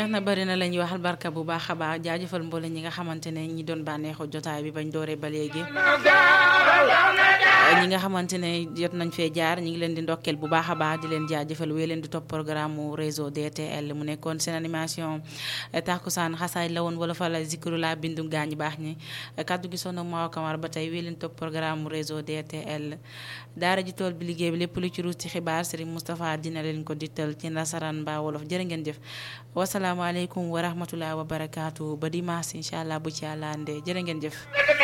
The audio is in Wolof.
na bari na la ñuy waxal barka bu baax a baax jaajëfal mboole ñi nga xamante ne ñi doon bànneexu jotaay bi bañ dooree ba léegi ñi nga xamante ne jot nañ fee jaar ñi ngi leen di ndokkeel bu baax a baax di leen jaajëfal wéy leen di topp programme mu réseau DTL mu nekkoon seen animation takkusaan xasaay la woon wala fa la zikru la bindu gaañ baax ñi kaddu gi sono Mawa Kamara ba tey wéy leen topp programme mu réseau DTL daara ji tool bi liggéey bi lépp lu ci ruus ci xibaar Serigne Moustapha dina leen ko dittal ci nasaraan mbaa wolof jërë ngeen jëf wasalaamaaleykum wa rahmatulah wa barakaatu ba dimanche incha allah bu ci àllande jërë ngeen jëf